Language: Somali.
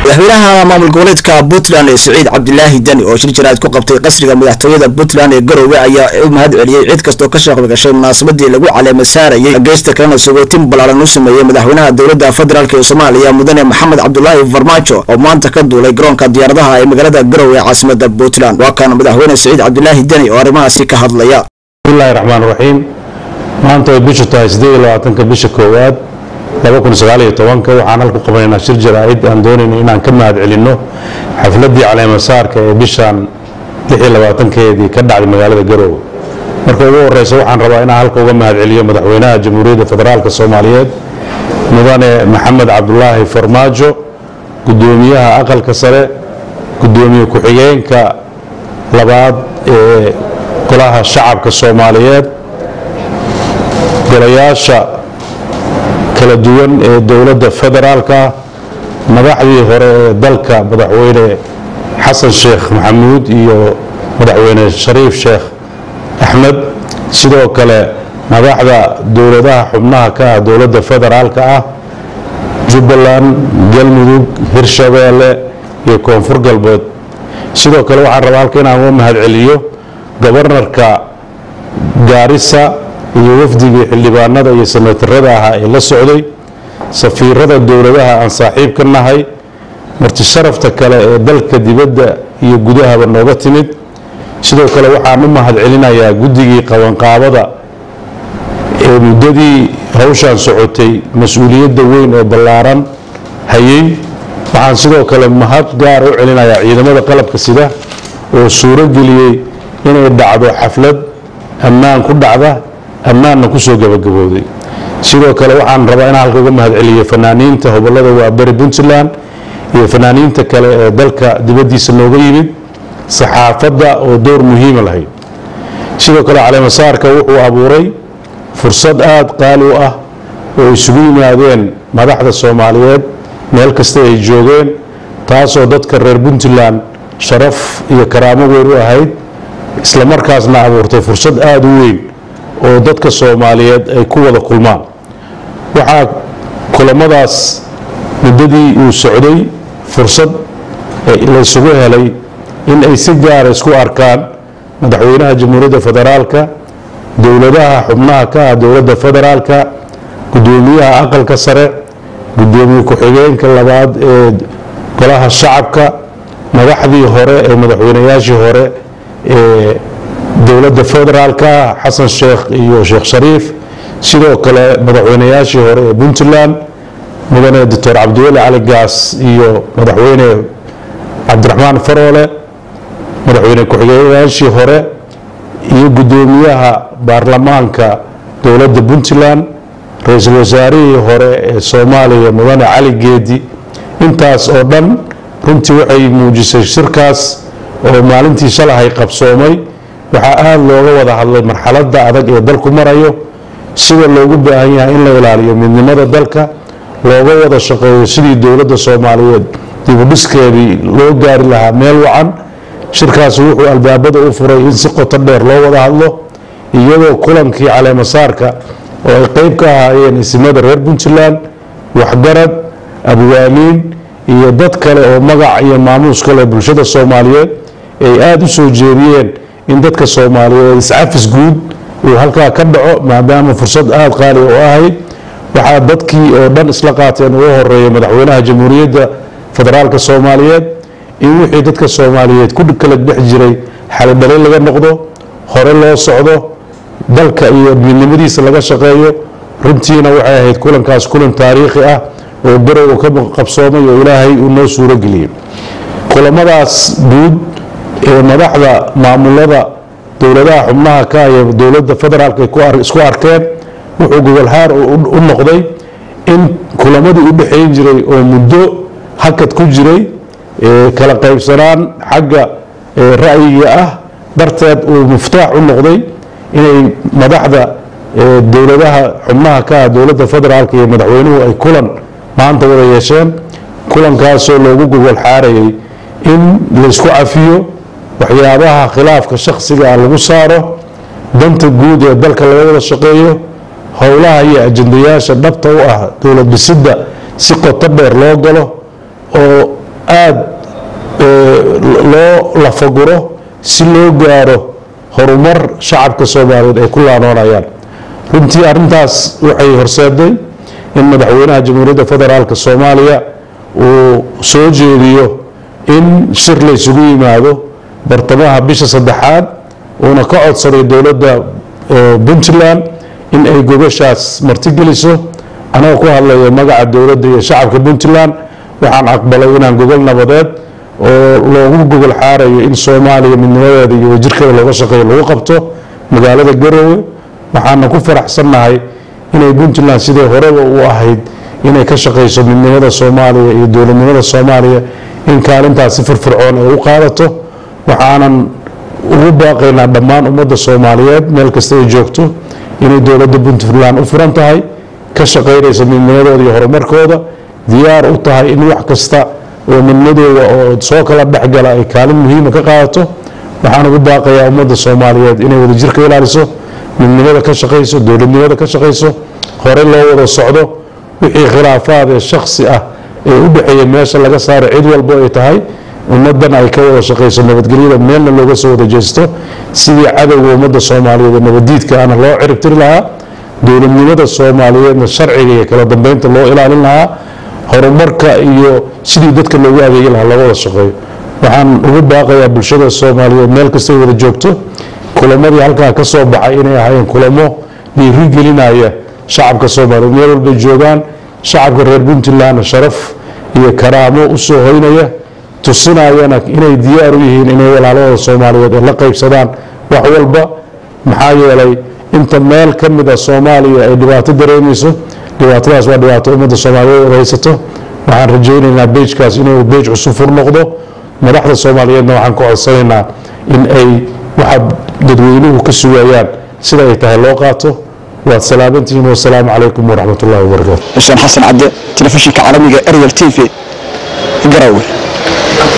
madaxweynaha maamul goboleedka puntland ee siciid cabdilaahi deni oo shir jaraad ku qabtay qasriga madaxtooyada puntland ee garowe ayaa u mahad celiyey cid kastoo ka shaqo gashay munaasabadii lagu caleema saarayay geysta kalena sagootin ballaaran u sameeyey madaxweynaha dowladda federaalk ee soomaaliya mudane maxamed cabdulaahi farmaajo oo maanta ka duulay garoonka diyaaradaha ee magaalada garowe ee caasimada puntland waa kan madaxweyne siciid cabdilaahi deni oo arrimahaasi ka hadlaya bismillahi raxmaan raxiim maanta way bishu tahay siddeed iyo labaatanka bisha koowaad laba kun sagaal iyo tobanka waxaan halku qabanaynaa shir jaraa'id aan doonayno inaan ka mahad celinno xafladdii caleemasaarka ee bishan lix iyo labaatankeedii ka dhacday magaalada garoowe marka ugu horeysa waxaan rabaa inaan halka uga mahad celiyo madaxweynaha jamhuuriyadda federaalk soomaaliyeed mudane maxamed cabdulaahi farmaajo guddoomiyaha aqalka sare guddoomiye ku-xigeenka labaad ee golaha shacabka soomaaliyeed golayaasha kala duwan ee dowladda federaalka madaxdii hore ee dalka madaxweyne xasan sheekh maxamuud iyo madaxweyne shariif sheekh axmed sidoo kale madaxda dowladaha xubnaha ka ah dowladda federaalka ah jubbaland galmudug hirshabeelle iyo koonfur galbeed sidoo kale waxaan rabaa halka inaan uga mahad celiyo gobarnarka gaarisa iyo wafdigii xildhibaanada iyo sanatarada ahaa ee la socday safiirada dowladaha aan saaxiib ka nahay marti sharafta kale ee dalka dibadda iyo gudahaba nooga timid sidoo kale waxaan u mahad celinayaa guddigii qabanqaabada ee muddadii hawshaan socotay mas-uuliyadda weyn oo ballaaran hayay waxaan sidoo kale mahad gaar u celinayaa ciidamada qalabka sida oo suuro geliyey inay dhacdo xaflad ammaan ku dhacda ammaanna ku soo gabagabooday sidoo kale waxaan rabaa inaan halka uga mahad celiyo fanaaniinta hobolada waaberi puntland iyo fanaaniinta kale ee dalka dibaddiisa nooga yimid saxaafadda oo door muhiima lahayd sidoo kale caleemasaarka wuxuu abuuray fursad aada qaali u ah oo isugu yimaadeen madaxda soomaaliyeed meel kasta ay joogeen taasoo dadka reer puntland sharaf iyo karaamo weyn u ahayd islamarkaasna abuurtay fursad aada u weyn oo dadka soomaaliyeed ay ku wada kulmaan waxaa kulamadaas muddadii uu socday fursad laysugu helay in ay si gaara isku arkaan madaxweynaha jamhuuriyadda federaalka dowladaha xubnaha ka ah dowladda federaalka guddoomiyaha aqalka sare guddoomiye ku-xigeenka labaad ee golaha shacabka madaxdii hore ee madaxweynayaashii hore ee dowladda federaalka xasan sheekh iyo sheekh shariif sidoo kale madaxweynayaashii hore ee puntland mudane doctor cabdiweli cali gaas iyo madaxweyne cabdiraxmaan faroole madaxweyne ku-xigeenyaashii hore iyo guddoomiyaha baarlamaanka dowladda puntland ra-iisul wasaarihii hore ee soomaaliya mudane cali geedi intaas oo dhan runtii waxay muujisay shirkaas oo maalintii shalahay qabsoomay waxaa aada looga wada hadlay marxaladda adag ee dalku marayo sida loogu baahan yahay in la ilaaliyo midnimada dalka looga wada shaqeeyo sidii dowladda soomaaliyeed dibudhiskeedii loo gaari lahaa meel wacan shirkaasi wuxuu albaabada u furay in si qoto dheer loo wada hadlo iyadoo kulankii caleemasaarka oo ay qeyb ka ahaayeen isimada reer puntland waxgarad abwaamiin iyo dad kale oo magac iyo maamuus kale bulshada soomaaliyeed ay aada u soo jeediyeen in dadka soomaaliyeed iscafis guud uu halkaa ka dhaco maadaama fursad aada qaali u ahayd waxaa dadkii oo dhan isla qaateen ugu horeeya madaxweynaha jamhuuriyadda federaalka soomaaliyeed in wixii dadka soomaaliyeed ku kala dhex jiray xalidhalin laga noqdo hore loo socdo dalka iyo midnimadiisa laga shaqeeyo runtiina waxay ahayd kulankaas kulan taariikhi ah oo garow ka qabsoomay oo ilaahay uu noo suuro geliyey kulamadaas guud ee madaxda maamulada dowladaha xubnaha ka iyo dowladda federaalk ay isku arkeen wuxuu gogolhaar u noqday in kulamadii u dhexayn jiray oo muddo hakad ku jiray kala qaybsanaan xagga ra'yiga ah darteed uu muftaax u noqday inay madaxda dowladaha xubnaha ka ah dowladda federaalk iyo madaxweynuhu ay kulan maanta wada yeesheen kulankaasoo loogu gogol xaarayay in laysku cafiyo waxyaabaha khilaafka shakhsiga ah lagu saaro danta guud ee dalka laga wada shaqeeyo howlaha iyo ajandayaasha dhabta u ah dowlad dhisidda si qoto dheer loo galo oo aada loo lafaguro si loo gaaro horumar shacabka soomaaliyeed ay ku laanoonayaan runtii arrintaas waxay horseeday in madaxweynaha jamhuuriyadda federaalk soomaaliya uu soo jeediyo in shir la ysugu yimaado bartamaha bisha saddexaad uuna ka codsaday dowladda puntland in ay gobashaas martigeliso anagoo ku hadlaya magaca dowladda iyo shacabka puntland waxaan aqbalay inaan gogol nabadeed oo loogu gogol xaarayo in soomaaliya midnimadeeda iyo wajirkeeda looga shaqeeyo lagu qabto magaalada garoowe waxaana ku faraxsannahay inay puntland sidii horeba u ahayd inay ka shaqeyso midnimada soomaaliya iyo dowladnimada soomaaliya in kaalintaas si firfircoon ay u qaadato waxaanan ugu baaqaynaa dhammaan ummadda soomaaliyeed meel kasta ay joogto inay dowladda puntland u furan tahay ka shaqaynaysa midnimadooda iyo horumarkooda diyaar u tahay in wax kasta oo midnimadooda oo soo kala dhexgala ay kaalin muhiima ka qaadato waxaan ugu baaqayaa ummadda soomaaliyeed inay wadajir ka ilaaliso midnimada ka shaqayso dowladnimada ka shaqayso hore loo wada socdo wixii khilaafaad ee shaksi ah ee u dhexeeya meesha laga saaro cid walbo ay tahay ummadan ay ka wada shaqayso nabadgelyada meelna looga soo wada jeesto sidii cadowga ummadda soomaaliyeed ee nabadiidka ana loo ciribtiri lahaa dowladnimada soomaaliyeedna sharciga iyo kala dambeynta loo ilaalin lahaa horumarka iyo sidii dadka loogu adeegi lahaa loo wada shaqeeyo waxaan ugu baaqayaa bulshada soomaaliyeed meel kastay wada joogto kulamadii halkaa ka soo baxay inay ahaayeen kulamo dhiirigelinaya shacabka soomaaliyeed meel walbay joogaan shacabka reer puntlandna sharaf iyo karaamo u soo hoynaya tusinayana inay diyaar u yihiin inay walaalahooda soomaaliyeed ay la qaybsadaan wax walba maxaa yeelay inta meel ka mid a soomaaliya ay dhibaato dareemayso dhibaatadaas waa dhibaato ummadda soomaaliyeed haysato waxaan rajaynaynaa beejkaas inuu beej cusub fur noqdo madaxda soomaaliyeedna waxaan ka codsanaynaa in ay waxa dadweynuhu ka sugayaan sida ay tahay loo qaato waad salaamantihiin wasalaamu calaykum waraxmat ullahi wabarakaatu xuseen xasan cabde telefishinka caalamiga ariel t v garowe